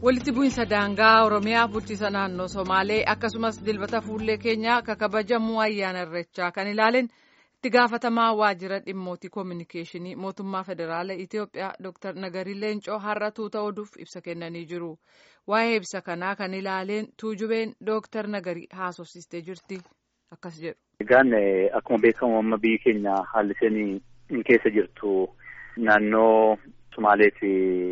walitti bu'iinsa daangaa oromiyaa bulchiisa naannoo somaalee akkasumas dilbata fuullee keenyaa akka kabajamuu ayyaana irreechaa kan ilaaleen itti gaafatamaa waajjira dhimmootii koominikeeshinii mootummaa federaalaa itiyoophiyaa dr nagarii leencoo har'a tuuta oduuf ibsa kennanii jiru waa'ee ibsa kanaa kan ilaaleen tuujubeen dr nagarii haasofsiistee jirti akkas jedhu. egaan akkuma beekamu amma biyyi keenya haalli isheen keessa jirtu naannoo somaalee fi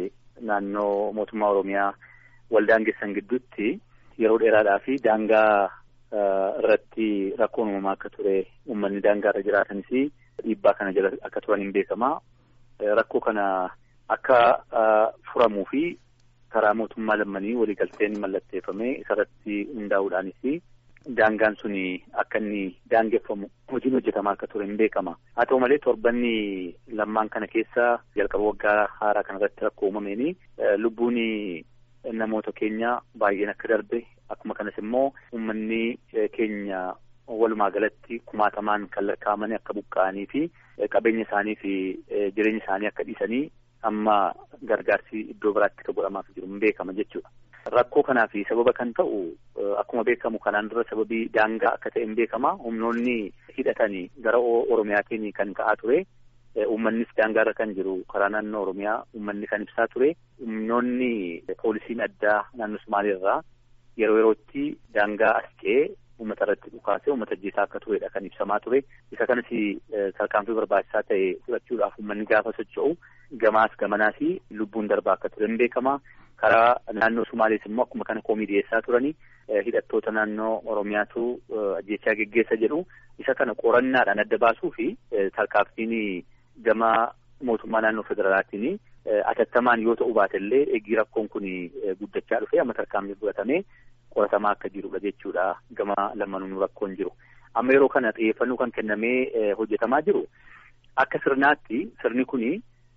naannoo mootummaa oromiyaa wal daangessan gidduutti yeroo dheeraadhaa fi daangaa irratti rakkoon uumamaa akka ture uummanni daangaa irra jiraatanis dhiibbaa kana jala akka turan hin beekama. Rakkoo kana akka furamuu fi karaa mootummaa lammanii waliigalteen mallatteeffame isarratti hundaa'uudhaanis daangaan sun akka inni daangeffamu hojiin hojjetamaa akka ture hin beekama. Haa ta'u malee torbanni lammaan kana keessa jalqaba waggaa haaraa kanarratti rakkoo uumameen lubbuun namoota keenya baay'een akka darbe akkuma kanas immoo uummanni keenya walumaa galatti kumaatamaan kan lakkaa'amanii akka buqqa'anii fi qabeenya isaanii fi jireenya isaanii akka dhiisanii amma gargaarsi iddoo biraatti kan godhamaaf jiru hin beekama jechuudha. Rakkoo kanaaf sababa kan ta'u akkuma beekamu kanaan dura sababii daangaa akka ta'e hin beekama humnoonni hidhatanii gara oromiyaatiin kan ka'aa ture. Uummannis daangaarra kan jiru karaa naannoo Oromiyaa uummanni kan ibsaa ture. Humnoonni poolisiin addaa naannoo Somaaliirraa yeroo yerootti daangaa as ce'ee uummata irratti dhukaasee uummata ajjeesaa akka turedha kan ibsamaa ture. Isa kanas tarkaanfii barbaachisaa ta'e fudhachuudhaaf uummanni gaafa socho'u gamaas gamanaas lubbuun darbaa akka ture hin beekama. Karaa naannoo Somaalees immoo akkuma kana koomii dhiyeessaa turani hidhattoota naannoo Oromiyaatu ajjeechaa geggeessa jedhu isa kana qorannaadhaan adda baasuu fi tarkaanfiin gama mootummaa naannoo federaalaatiin atattamaan yoo ta'u baatellee eegii rakkoon kun guddachaa dhufe amma tarkaanfii fudhatamee qoratamaa akka jirudha jechuudha gama lamanuun rakkoon jiru. Amma yeroo kana xiyyeeffannoo kan kennamee hojjetamaa jiru akka sirnaatti sirni kuni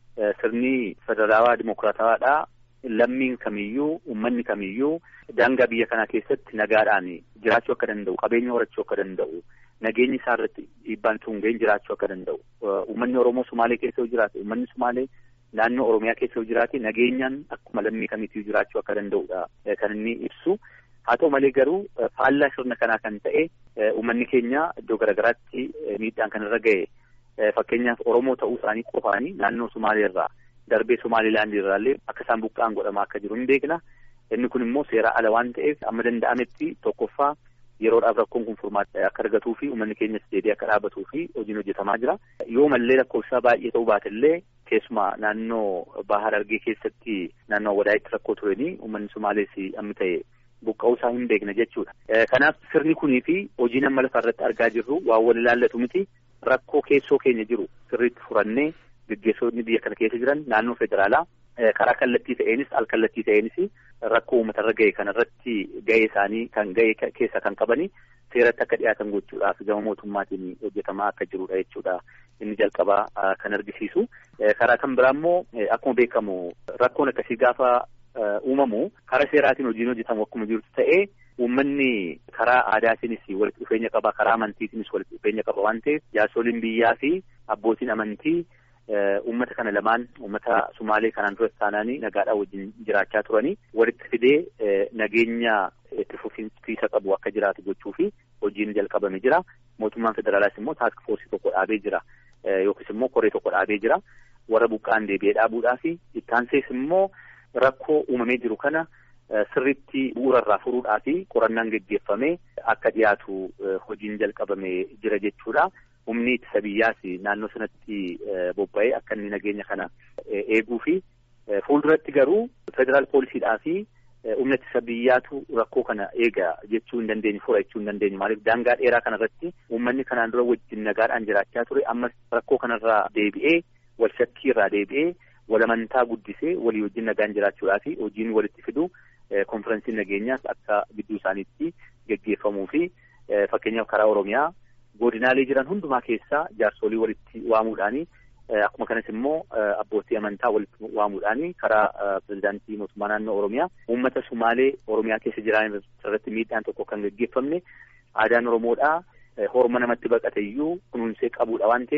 sirni federaalawaa dimokiraatawaadhaa lammiin kamiyyuu uummanni kamiyyuu daangaa biyya kanaa keessatti nagaadhaan jiraachuu akka danda'u qabeenya horachuu akka danda'u nageenyi isaa irratti dhiibbaan tungeen jiraachuu akka danda'u uummanni oromoo sumaalee keessa yoo jiraate uummanni sumaalee naannoo oromiyaa keessa yoo jiraate nageenyaan akkuma lammii kamiitii jiraachuu akka danda'udha kan inni ibsu haa ta'u malee garuu faallaa sirna kanaa kan ta'e uummanni keenya iddoo garaagaraatti miidhaan kan irra ga'e fakkeenyaaf oromoo ta'uu isaanii qofaanii naannoo sumaalee irraa darbee somaalilaandii irraallee akka isaan buqqa'an godhamaa akka jiru hin beekna inni kun immoo seera ala waan ta'eef amma danda'ametti tokkoffaa yeroodhaaf rakkoon kun furmaata akka argatuu fi uummanni keenyas deebi'ee akka dhaabatuu fi hojiin hojjetamaa jira. Yoo mallee lakkoofsaa baay'ee ta'uu baatellee keessumaa naannoo Baahar Harargee keessatti naannoo Wadaayitti rakkoo turanii uummanni Somaalees amma ta'e buqqa'uu isaa hin beekna jechuudha. Kanaaf sirni kunii fi hojiin amma lafa irratti argaa jirru waan wal ilaallatu miti rakkoo keessoo keenya jiru sirriitti furannee gaggeessonni biyya kana keessa jiran naannoo federaalaa karaa kallattii ta'eenis al kallattii ta'eenis rakkoo uummatarra ga'e kanarratti ga'ee isaanii kan ga'e keessa kan qabani seeratti akka dhiyaatan gochuudhaaf gama mootummaatiin hojjetamaa akka jirudha jechuudha inni jalqabaa kan argisiisu. Karaa kan biraa immoo akkuma beekamu rakkoon akkasii gaafa uumamu karaa seeraatiin hojiin hojjetamu akkuma jirutti ta'ee uummanni karaa aadaatiinis walitti dhufeenya qaba karaa amantiitiinis walitti dhufeenya qaba waan ta'eef jaarsoliin biyyaa fi abbootiin amantii uummata kana lamaan uummata Sumaalee kanaan dura taanaanii nagaadhaan wajjin jiraachaa turanii walitti fidee nageenya itti fufiinsa qabu akka jiraatu gochuu fi hojiin jalqabame jira. Mootummaan federaalaas immoo taask foorsii tokko dhaabee jira yookiis immoo koree tokko dhaabee jira. Warra buqqaan deebi'ee dhaabuudhaa fi ittaansees immoo rakkoo uumamee jiru kana sirriitti bu'uurarraa furuudhaa fi qorannaan geggeeffamee akka dhiyaatu hojiin jalqabame jira jechuudha. humni ittisa biyyaas naannoo sanatti bobba'ee akka inni nageenya kana eeguu fi fuulduratti garuu federaal poolisiidhaa fi humna ittisa biyyaatu rakkoo kana eega jechuu hin dandeenye fura jechuu hin dandeenye maaliif daangaa dheeraa kanarratti uummanni kanaan dura wajjin nagaadhaan jiraachaa ture ammas rakkoo kanarraa deebi'ee wal shakkii irraa deebi'ee wal amantaa guddisee walii wajjin nagaan jiraachuudhaa fi hojiin walitti fidu konferensiin nageenyaas akka gidduu isaaniitti geggeeffamuu fi fakkeenyaaf karaa oromiyaa godinaalee jiran hundumaa keessaa jaarsolii walitti waamuudhaani akkuma kanas immoo abbootii amantaa walitti waamuudhaani karaa pirezidaantii mootummaa naannoo oromiyaa uummata sumaalee oromiyaa keessa jiran irratti miidhaan tokko kan geggeeffamne aadaan oromoodhaa horma namatti baqate iyyuu kunuunsee qabuudha waan ta'eef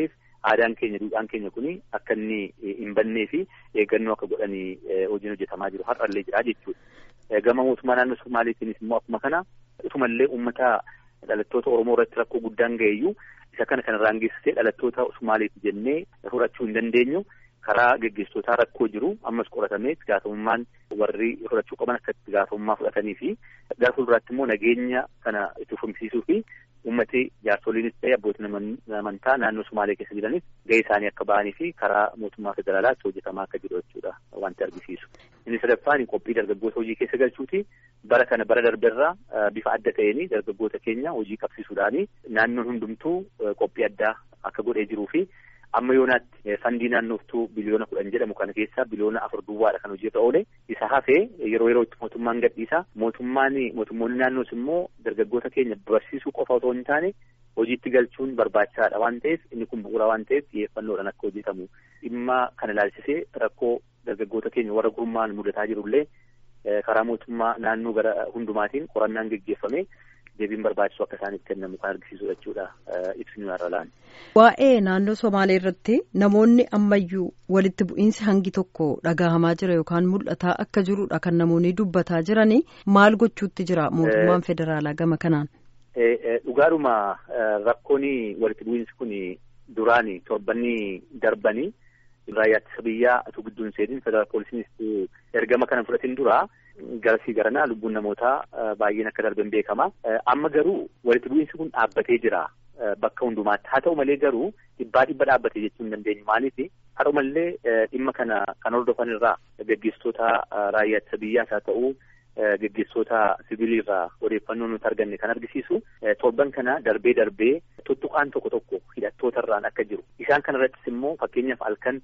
aadaan keenya duudhaan keenya kuni akka inni hin bannee fi eeggannoo akka godhanii hojiin hojjetamaa jiru har'allee jira jechuudha. Gama mootummaa naannoo Somaaliitiinis immoo akkuma kana utumallee uummata dhalattoota Oromoo irratti rakkoo guddaan ga'eeyyuu isa kana kanarraan geessisee dhalattoota Somaaliiti jennee fudhachuu hin dandeenyu. karaa geggeessitootaa rakkoo jiru ammas qoratamee itti gaafatamummaan warri fudhachuu qaban akka itti gaafatamummaa fudhatanii fi gara fuulduraatti immoo nageenya kana itti fufsiisuu fi uummati jaarsoliinis ta'e abbootiin amantaa naannoo Sumaalee keessa jiranis gahee isaanii akka ba'anii fi karaa mootummaa federaalaatti hojjetamaa akka jiru jechuudha wanti argisiisu. Inni sadaffaan qophii dargaggoota hojii keessa galchuuti. Bara kana bara darberraa bifa adda ta'een dargaggoota keenya hojii qabsiisuudhaani naannoon hundumtuu qophii addaa akka godhee jiruu fi amma yoonaatti fandii naannooftuu biliyoona kudhan jedhamu kana keessaa biliyoona afur duwwaadha kan hojiirra oole isa hafee yeroo yerootti mootummaan gadhiisa mootummaan mootummoonni naannoos immoo dargaggoota keenya barsiisuu qofa otoo hin taane hojiitti galchuun barbaachisaadha waan ta'eef inni kun bu'uura waan ta'eef xiyyeeffannoodhaan akka hojjetamu dhimma kana ilaalchisee rakkoo dargaggoota keenya warra gurmaan mudataa jirullee karaa mootummaa naannoo gara hundumaatiin qorannaan geggeeffame deebiin barbaachisu akka isaaniif kennamu kan argisiisu jechuudha ibsinu irra laan. Waa'ee naannoo Somaalee irratti namoonni ammayyuu walitti bu'iinsi hangi tokko dhagahamaa jira yookaan mul'ataa akka jirudha kan namoonni dubbataa jiranii maal gochuutti jira mootummaan federaalaa gama kanaan. Dhugaadhuma rakkoon walitti bu'iinsi kun duraan torbanni darbanii raayyaa ittisa biyyaa utuu gidduun seenin federaal poolisiinis ergama kana fudhatin dura garasii garanaa lubbuun namootaa baay'een akka darban beekama. Amma garuu walitti bu'iinsi kun dhaabbatee jira bakka hundumaatti. Haa ta'u malee garuu dhibbaa dhibba dhaabbatee jechuu hin dandeenyu. Maaliif haa ta'u malee dhimma kana kan hordofan irraa gaggeessitoota raayyaa ittisa biyyaas haa ta'u gaggeessitoota sibiilii irraa odeeffannoo nuti arganne kan argisiisu torban kana darbee darbee tuttuqaan tokko tokko hidhattoota irraan akka jiru. Isaan kana irrattis immoo fakkeenyaaf halkan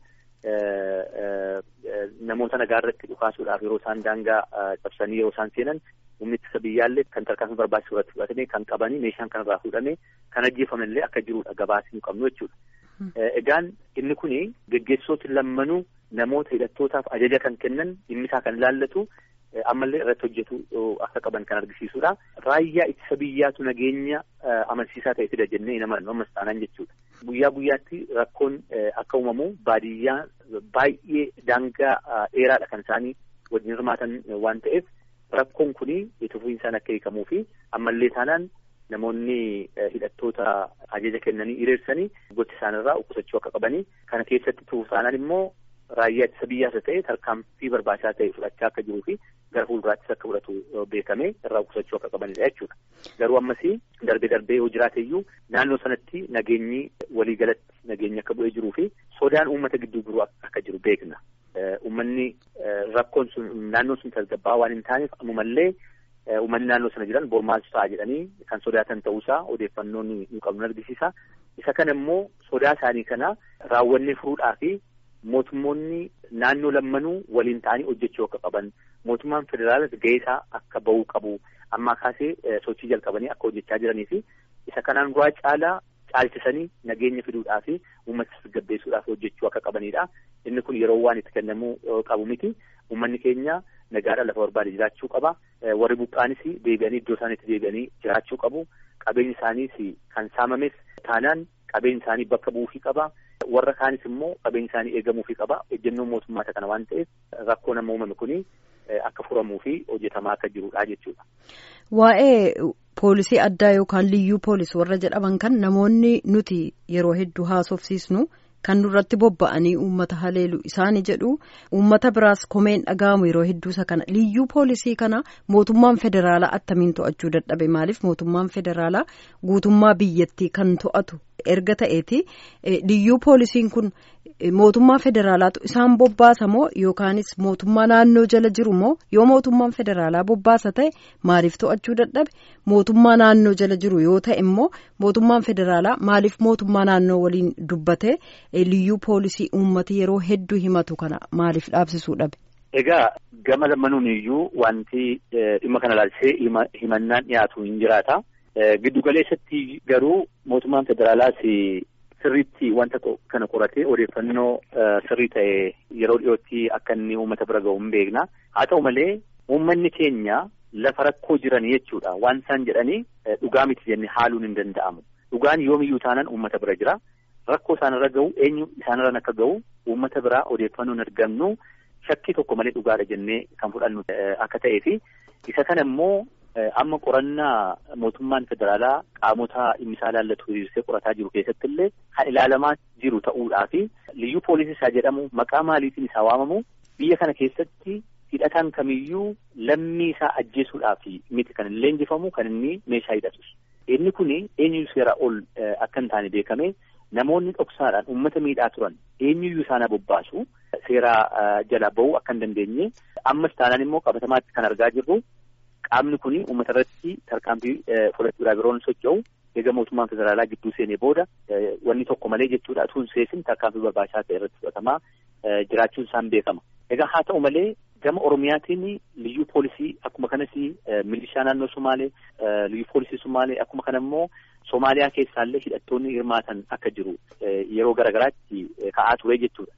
namoota nagaa irratti dhukaasuudhaaf yeroo isaan daangaa cabsanii yeroo isaan seenan humni ittisa biyyaallee kan tarkaanfii barbaachisu irratti fudhatame kan qabanii meeshaan kanarraa fuudhame kan ajjeefamanillee akka jirudha gabaasni qabnu jechuudha. Egaan inni kuni geggeessitooti lammanuu namoota hidhattootaaf ajaja kan kennan dhimmisaa kan ilaallatu ammallee irratti hojjetu akka qaban kan argisiisudha. Raayyaa ittisa biyyaatu nageenya amansiisaa ta'e fida jennee hin amannu ammas taanaan jechuudha. Guyyaa guyyaatti rakkoon akka uumamu baadiyyaa baay'ee daangaa dheeraadha kan isaanii wajjin hirmaatan waan ta'eef rakkoon kuni itti fufiinsaan akka hiikamuu fi ammallee taanaan namoonni hidhattoota ajaja kennanii hiriirsanii gocha isaanirraa qusachuu akka qabanii kana keessatti tuuf taanaan immoo raayyaa ittisa biyyaas ta'e tarkaanfii barbaachisaa ta'e fudhachaa akka jiruu fi gara fuulduraattis akka fudhatu beekame irraa qusachuu akka qabanidha jechuudha. Garuu ammasii darbee darbee yoo jiraate iyyuu naannoo sanatti nageenyi waliigalatti nageenyi akka bu'ee jiruu fi sodaan uummata gidduu jiru akka jiru beekna. Uummanni rakkoon sun naannoon sun tasgabbaa waan hin taaneef ammumallee uummanni naannoo sana jiran bormaaltu ta'a jedhanii kan sodaatan ta'uusaa odeeffannoon nu qabnu argisiisa. Isa kana immoo sodaa isaanii kana raawwannee furuudhaa fi mootummoonni naannoo lammanuu waliin ta'anii hojjechuu akka qaban mootummaan federaalas gahee isaa akka bahuu qabu ammaa kaasee sochii jalqabanii akka hojjechaa jiranii fi isa kanaan duraa caalaa caalchisanii nageenya fiduudhaa fi uummata tasgabbeessuudhaaf hojjechuu akka qabanidha. Inni kun yeroo waan itti kennamuu qabu miti. Uummanni keenya nagaadhaan lafa barbaade jiraachuu qaba. Warri buqqaanis deebi'anii iddoo isaaniitti deebi'anii jiraachuu qabu. Qabeenyi isaaniis kan saamames taanaan qabeenyi isaanii bakka bu'uufii qaba. Warra kaanis immoo qabeenyi isaanii eegamuufii qaba. Ejjennoon mootummaa kana waan ta'eef rakkoo nama uumame kuni akka furamuu fi hojjetamaa akka jirudha jechuudha. Waa'ee poolisii addaa yookaan liyyuu poolisii warra jedhaman kan namoonni nuti yeroo hedduu haasofsiisnu kan nurratti bobba'anii uummata haleelu isaani jedhu uummata biraas komeen dhaga'amu yeroo hedduu isa kana liyyuu poolisii kana mootummaan federaalaa attamiin to'achuu dadhabe maaliif mootummaan federaalaa guutummaa biyyattii kan to'atu erga ta'eeti liyyuu poolisiin kun mootummaa federaalaatu isaan bobbaasa moo yookaanis mootummaa naannoo jala jiru moo yoo mootummaan federaalaa bobbaasa ta'e maaliif to'achuu dadhabe mootummaa naannoo jala jiru yoo ta'e immoo mootummaan federaalaa maaliif mootummaa naannoo waliin dubbate liyyuu poolisii uummati yeroo hedduu himatu kana maaliif dhaabsisuu dhabe. Egaa gama lammanuun iyyuu wanti dhimma kana ilaalchisee himannaan dhiyaatu hin jiraata. Giddu galeessatti garuu mootummaan federaalaas sirriitti wanta kana qoratee odeeffannoo sirrii ta'e yeroo dhiyootti akka inni uummata bira ga'u hin beekna. Haa ta'u malee uummanni keenya lafa rakkoo jiran jechuudha. Waan isaan jedhanii dhugaa miti jennee haaluun hin danda'amu. Dhugaan yoomiyyuu taanaan uummata bira jira. rakkoo isaanirra gahu eenyu isaanirraan akka gahu uummata biraa odeeffannoon argannu shakkii tokko malee dhugaadha jennee kan fudhannu akka ta'ee fi isa kana immoo amma qorannaa mootummaan federaalaa qaamota dhimmi isaa ilaallatu hiriirsee qorataa jiru keessatti illee kan ilaalamaa jiru ta'uudhaa fi liyyuu poolisii isaa jedhamu maqaa maaliitiin isaa waamamu biyya kana keessatti hidhataan kamiyyuu lammii isaa ajjeesuudhaaf miti kan hin leenjifamu kan inni meeshaa hidhatus. Inni kun eenyu seera ol akka hin taane beekame namoonni dhoksaadhaan uummata miidhaa turan eenyuyyuu isaan bobbaasu seera jala bahuu akka hin dandeenye ammas taanaan immoo qabatamaatti kan argaa jirru qaamni kun uummata irratti tarkaanfii fudhachuudhaaf yeroon socho'u eega mootummaan federaalaa gidduu seenee booda wanni tokko malee jechuudha utuu hin seesin tarkaanfii barbaachisaa ta'e irratti fudhatamaa jiraachuun isaan beekama. Egaa haa ta'u malee gama Oromiyaatiin liyyuu poolisii akkuma kanas milishaa naannoo Somaalee liyyuu poolisii Somaalee akkuma kana immoo Somaaliyaa keessaallee hidhattoonni hirmaatan akka jiru yeroo garaagaraatti ka'aa ture jechuudha.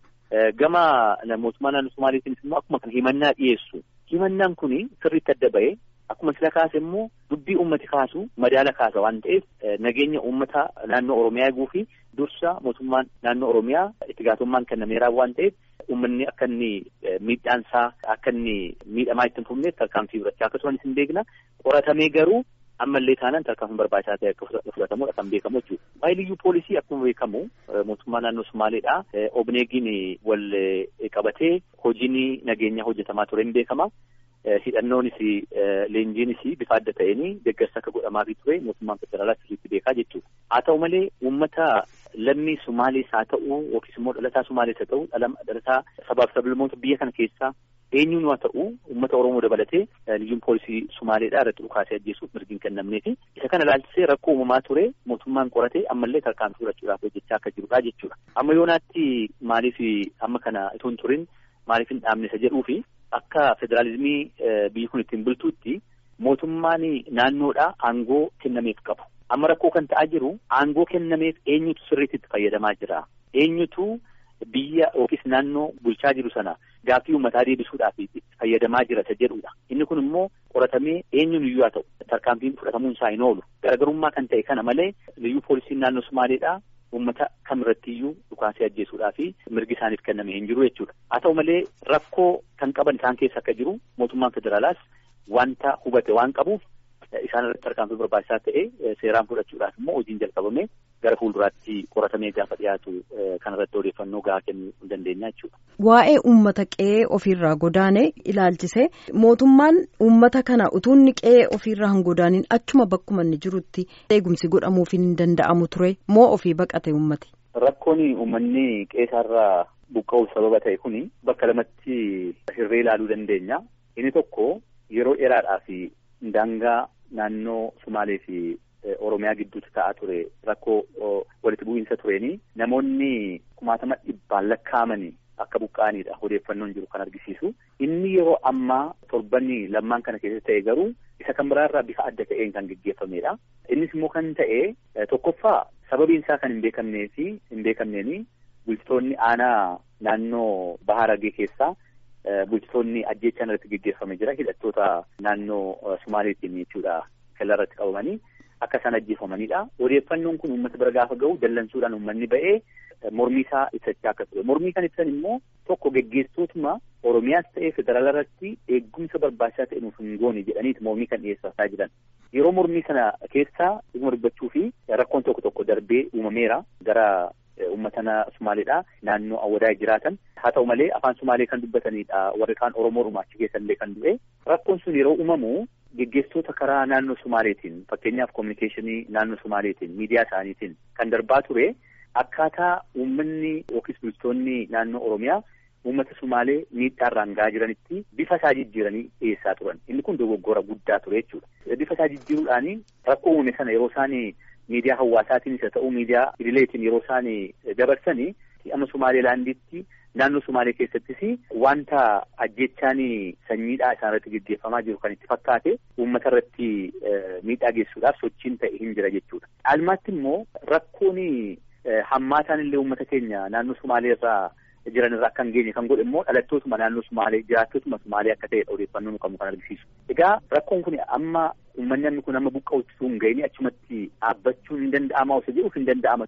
Gama mootummaa naannoo Somaaleetiinis immoo akkuma kana himannaa dhiyeessu. Himannaan kun sirriitti adda ba'ee akkuma sila kaase immoo dubbii uummati kaasu madaala kaasa waan ta'eef nageenya uummata naannoo Oromiyaa eeguu fi dursa mootummaan naannoo Oromiyaa itti gaafatamummaan kennameeraa waan ta'eef uummanni akka inni miidhaansaa akka inni miidhamaa itti hin fufneef tarkaanfii fudhachaa akkasumas hin beekna qoratamee garuu ammallee taanaan tarkaanfii barbaachisaa ta'e akka fudhatamudha kan beekamu jechuudha. Waa'ee liyyuu poolisii akkuma beekamu mootummaa naannoo Somaaleedha. Obneegiin wal qabatee hojiin nageenyaa hojjetamaa ture hin beekama. hidhannoonis leenjiinis bifa adda ta'een deeggarsa akka godhamaafii ture mootummaan federaalaa sirriitti beekaa jechuudha. Haa ta'u malee uummata lammii Sumaalees haa ta'u yookiis immoo dhalataa Sumaalees haa ta'u dhalataa sabaaf sablammoota biyya kana keessaa eenyuun haa ta'u uummata Oromoo dabalatee liyyuun poolisii Sumaaleedhaa irratti dhukaasee ajjeesuuf mirgiin kennamneefi isa kana ilaalchisee rakkoo uumamaa ture mootummaan qoratee ammallee tarkaanfii fudhachuudhaaf hojjechaa akka jirudha jechuudha. Amma yoonaatti maaliif amma kana itoo hin turin maaliif hin dhaabne isa jedhuufi akka federaalizimii biyyi kun ittiin bultuutti mootummaan naannoodhaa aangoo kennameef qabu. Amma rakkoo kan ta'aa jiru aangoo kennameef eenyutu sirriitti itti fayyadamaa jira. Eenyutu biyya yookiis naannoo bulchaa jiru sana gaaffii uummataa deebisuudhaaf itti fayyadamaa jira isa jedhudha. Inni kun immoo qoratamee eenyuun iyyuu haa ta'u tarkaanfiin fudhatamuun isaa hin oolu. Garaagarummaa kan ta'e kana malee liyyuu poolisiin naannoo Sumaaleedhaa uummata kamirratti iyyuu dhukaasee ajjeesuudhaa fi mirgi isaaniif kenname hin jiru jechuudha. Haa ta'u malee rakkoo kan qaban isaan keessa akka jiru mootummaan federaalaas wanta hubate waan qabuuf isaan irratti tarkaanfii barbaachisaa ta'e seeraan fudhachuudhaaf immoo hojiin jalqabame gara fuulduraatti qoratamee gaafa dhiyaatu kanarratti odeeffannoo gahaa kennuu hin dandeenya jechuudha. Waa'ee uummata qe'ee ofiirraa godaane ilaalchise mootummaan uummata kana utuu inni qe'ee ofiirraa hin godaanin achuma bakkuma inni jirutti eegumsi godhamuuf hin danda'amu ture moo ofii baqate uummati. Rakkoon uummanni qe'eerraa buqqa'uuf sababa ta'e kuni bakka lamatti hirree ilaaluu dandeenya. Inni tokko yeroo dheeraadhaaf daangaa naannoo Sumaalee fi Oromiyaa gidduutti ta'aa ture rakkoo walitti bu'iinsa tureeni namoonni kumaatama dhibbaan lakkaa'amanii akka buqqa'anidha odeeffannoon jiru kan argisiisu. Inni yeroo ammaa torbanni lammaan kana keessatti ta'e garuu isa kan biraarraa bifa adda ta'een kan geggeeffamedha. Innis immoo kan ta'e tokkoffaa sababiin isaa kan hin beekamnee fi hin beekamneeni bulchitoonni aanaa naannoo Baharagee keessaa bulchitoonni ajjeechaan irratti geggeeffame jira hidhattoota naannoo Sumaaleetiin jechuudha kella irratti qabamanii akka isaan ajjeefamanidha. Odeeffannoon kun uummata bira gaafa ga'u dallansuudhaan uummanni ba'ee mormii isaa ibsachaa akka ture. Mormii kan ibsan immoo tokko geggeessitootuma Oromiyaas ta'ee federaala irratti eegumsa barbaachisaa ta'e nuuf hin goone jedhaniiti mormii kan dhiyeessaa jiran. Yeroo mormii sana keessaa dhuguma dubbachuu fi rakkoon tokko tokko darbee uumameera gara uummatana Sumaaleedha naannoo awwadaa jiraatan haa ta'u malee afaan Sumaalee kan dubbatanidha warri kaan Oromoo achi keessallee kan du'e rakkoon sun yeroo uumamu geggeessitoota karaa naannoo Sumaaleetiin fakkeenyaaf koominikeeshinii naannoo Sumaaleetiin miidiyaa isaaniitiin kan darbaa ture akkaataa uummanni yookiis bulchitoonni naannoo Oromiyaa uummata Sumaalee miidhaarraan gahaa jiranitti bifa isaa jijjiiranii dhiyeessaa turan inni kun dogoggora guddaa ture jechuudha. Bifa isaa jijjiiruudhaan rakkoo uume sana yeroo isaan miidiyaa hawaasaatiinis haa ta'u miidiyaa idileetiin yeroo isaan dabarsanii amma Sumaaleelaanditti naannoo Sumaalee keessattis wanta ajjechaan sanyiidhaa isaan irratti gaggeeffamaa jiru kan itti fakkaate uummata irratti miidhaa geessuudhaaf sochiin ta'e hin jira jechuudha. Dhaalmaatti immoo rakkoon hammaataan illee uummata keenya naannoo Sumaalee irraa jiran irraa akka hin geenye kan godhe immoo dhalattootuma naannoo Sumaalee jiraattootuma Sumaalee akka ta'edha odeeffannoon qabu kan argisiisu. Egaa rakkoon kun amma uummanni kun amma buqqa'utti sun hin ga'ini achumatti dhaabbachuun hin danda'ama osoo jedhuuf hin danda'ama ture. Isa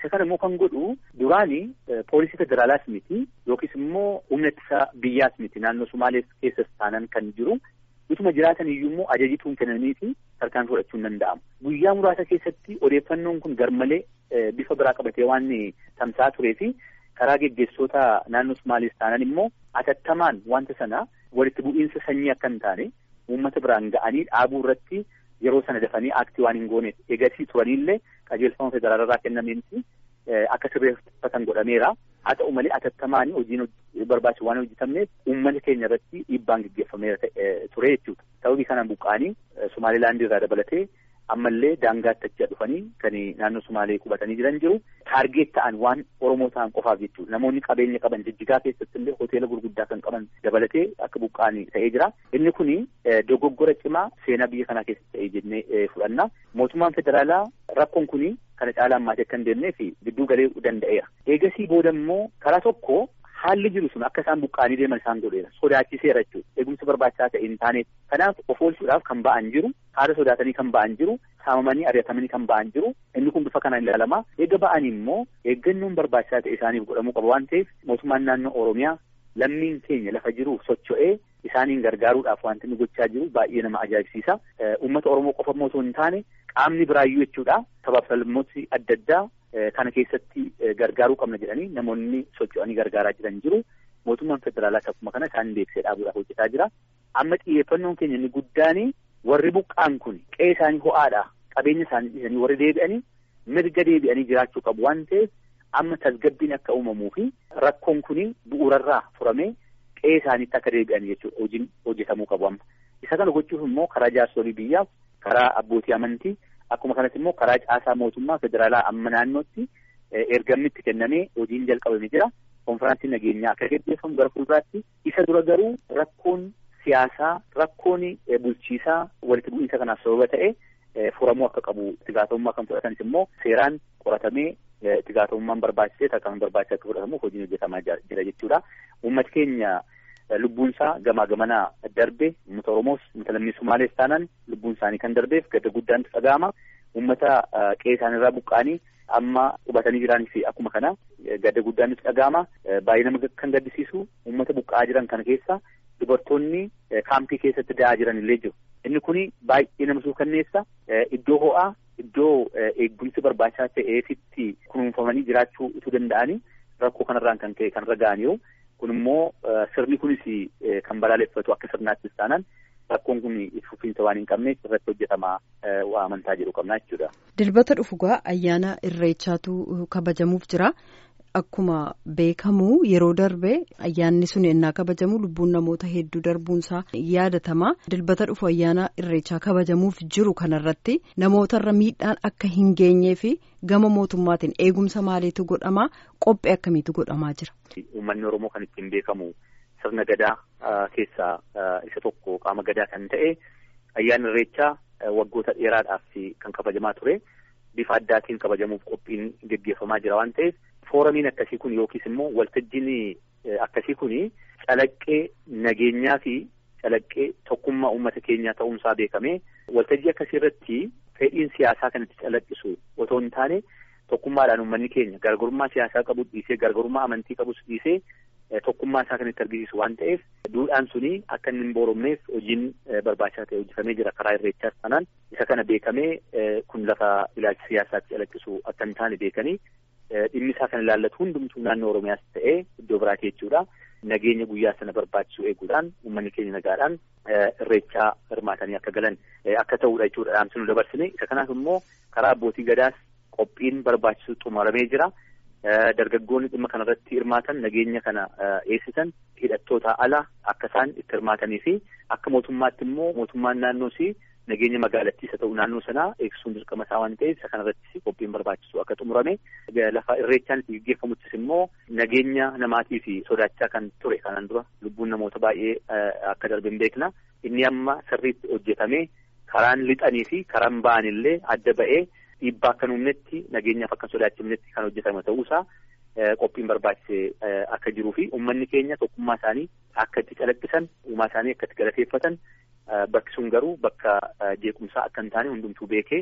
Isa kana immoo kan godhu duraani poolisii federaalaas miti yookiis immoo humna ittisa biyyaas miti naannoo Sumaalees keessas taanan kan jiru utuma jiraatan iyyuu immoo ajajituun kennaniifi tarkaanfii fudhachuun danda'amu. Guyyaa muraasa keessatti odeeffannoon kun garmalee bifa biraa qabatee waan tamsa'aa turee fi karaa geggeessota naannoo Sumaalees taanan immoo atattamaan wanta sana walitti bu'iinsa sanyii akka hin taane uummata biraan ga'anii dhaabuu irratti yeroo sana dafanii aaktii waan hin gooneef eegasii turaniillee qajeelfama federaalirraa kennameensi akka sirreeffatan godhameera. Haa ta'u malee atattamaan hojiin barbaachisu waan hojjetamneef uummata keenya irratti dhiibbaan gaggeeffameera ture jechuudha. Sababii kanaan buqqaanii Somaalilaandii irraa dabalatee ammallee daangaatti achi dhufanii kan naannoo Sumaalee qubatanii jiran jiru. Taargeet ta'an waan Oromoo ta'an qofaaf jechuudha. Namoonni qabeenya qaban jijjigaa keessatti illee hoteela gurguddaa kan qaban dabalatee akka buqqaanii ta'ee jira. Inni kuni dogoggora cimaa seenaa biyya kanaa keessatti ta'ee jennee fudhanna. Mootummaan federaalaa rakkoon kuni kana caalaa ammaatee akka hin deemnee fi gidduu galee danda'eera. Eegasii booda immoo karaa tokko haalli jiru sun akka isaan buqqaanii deeman isaan godheera. Sodaachiseera jechuudha. Eegumsa barbaachisaa ta'e hin taaneef. Kanaaf of oolchuudhaaf kan ba'an jiru. Haala sodaatanii kan ba'an jiru. Saamamanii ari'atamanii kan ba'an jiru. Inni kun bifa kanaan ilaalama. Eega ba'anii immoo eeggannoon barbaachisaa ta'e isaaniif godhamuu qaba waan ta'eef mootummaan naannoo Oromiyaa lammiin keenya lafa jiruuf socho'ee isaaniin gargaaruudhaaf wanti inni gochaa jiru baay'ee nama ajaa'ibsiisa. Uummata Oromoo qofa immoo osoo hin taane qaamni biraayyuu jechuudha. Sabaaf sablammooti adda addaa kana keessatti gargaaruu qabna jedhanii namoonni socho'anii gargaaraa jiran jiru. Mootummaan federaalaas akkuma kana isaan deebisee dhaabuudhaaf hojjetaa jira. Amma xiyyeeffannoon keenya inni guddaan warri buqqaan kun qe'ee isaanii ho'aadha. Qabeenya isaanii dhiisanii warri deebi'anii mirga deebi'anii jiraachuu qabu waan ta'eef amma tasgabbiin akka uumamuu fi rakkoon kun bu'uurarraa furamee qe'ee isaaniitti akka deebi'an jechuudha hojiin hojjetamuu qabu amma. Isa kana gochuuf immoo karaa jaarsolii biyyaaf karaa abbootii amantii akkuma kanas immoo karaa caasaa mootummaa federaalaa amma naannootti ergamni itti kennamee hojiin jalqabame jira. Konfiraansiin nageenyaa akka gaggeeffamu gara fuulduraatti isa dura garuu rakkoon siyaasaa rakkoon bulchiisaa walitti bu'iinsa kanaaf sababa ta'e furamuu akka qabu itti gaafatamummaa kan fudhatanis immoo seeraan qoratamee itti gaafatamummaan barbaachisee tarkaanfii barbaachise akka fudhatamu hojiin hojjetamaa jira jechuudha. Uummati keenya lubbuunsaa gamaa gamanaa darbe uummata Oromoos uummata lammii Sumaalees taanaan lubbuun isaanii kan darbeef gadda guddaan dhaga'ama. Uummata qe'ee isaaniirraa buqqaanii amma qubatanii jiranii fi akkuma kana gadda guddaan nutti dhaga'ama. Baay'ee nama kan gaddisiisu uummata buqqa'aa jiran kana keessa dubartoonni kaampii keessatti da'aa jiran illee jiru. Inni kuni baay'ee nama suukanneessa. Iddoo ho'aa iddoo eegumsi barbaachisaa ta'eefitti kunuunfamanii jiraachuu utuu danda'anii rakkoo kanarraan kan ka'e kan raga'aniiru. Kun immoo sirni kunis kan balaaleffatu akka sirnaattis taanaan rakkoon kun fufiinsa waan hin qabneef irratti hojjetamaa waa amantaa jedhu qabnaa jechuudha. Dilbata dhufugaa ayyaana irreechaatu kabajamuuf jira. Akkuma beekamu yeroo darbe ayyaanni sun ennaa kabajamu lubbuun namoota hedduu darbuunsaa yaadatama. Dilbata dhufu ayyaana irreechaa kabajamuuf jiru kanarratti namootarra miidhaan akka hin geenyee fi gama mootummaatiin eegumsa maaliitu godhamaa qophii akkamiitu godhamaa jira. Uummanni Oromoo kan ittiin beekamu sirna gadaa keessaa isa tokko qaama gadaa kan ta'e ayyaanni irreechaa waggoota dheeraadhaaf kan kabajamaa ture. Bifa addaatiin kabajamuuf qophiin gaggeeffamaa jira waan ta'eef fooramiin akkasii kun yookiis immoo waltajjiin akkasii kun calaqqee nageenyaa fi calaqqee tokkummaa uummata keenyaa ta'uunsaa beekame waltajjii akkasii irratti fedhiin siyaasaa kan itti calaqqisu otoo hin taane tokkummaadhaan uummanni keenya gargarummaa siyaasaa qabu dhiisee gargarummaa amantii qabus dhiisee tokkummaa isaa kan itti argisiisu waan ta'eef duudhaan suni akka inni hin booromneef hojiin barbaachisaa ta'e hojjetamee jira karaa irreechaas kanaan isa kana beekamee kun lafa ilaalcha siyaasaatti calaqqisu akka hin taane beekanii dhimmi isaa kan ilaallatu hundumtuu naannoo Oromiyaas ta'ee iddoo biraati jechuudha. Nageenya guyyaa sana barbaachisu eeguudhaan uummanni keenya nagaadhaan irreechaa hirmaatanii akka galan akka ta'uudha jechuudha dhaamsi nu dabarsine. Isa kanaaf immoo karaa abbootii gadaas qophiin barbaachisu xumuramee jira. Dargaggoonni dhimma kanarratti hirmaatan nageenya kana eegsisan hidhattoota ala akka isaan itti hirmaatanii fi akka mootummaatti immoo mootummaan naannoosii nageenya magaalattiis haa ta'u naannoo sanaa eegsisuun dirqama isaa waan ta'eef isa kanarrattis qophiin barbaachisu akka xumurame lafa irreechaan itti gaggeeffamuttis immoo nageenya namaatii fi sodaachaa kan ture kanaan dura lubbuun namoota baay'ee akka darbe hin beekna inni amma sirriitti hojjetamee karaan lixanii fi karaan ba'an illee adda ba'ee dhiibbaa akka uumnetti nageenyaaf akka sodaachifnetti kan hojjetame ta'uusaa qophiin barbaachise akka jiruu fi uummanni keenya tokkummaa isaanii akka itti calaqqisan uumaa isaanii akka itti galateeffatan bakki sun garuu bakka jeequmsaa akka hin taane hundumtuu beekee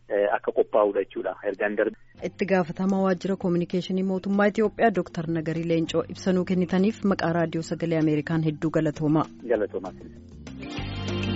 akka qophaa'udha jechuudha ergaan darbe. Itti gaafatamaa waajjira koominikeeshinii mootummaa Itoophiyaa Dooktar Nagarii Leencoo ibsanuu kennitaniif maqaa raadiyoo sagalee Ameerikaan hedduu galatoomaa. Galatoomaa.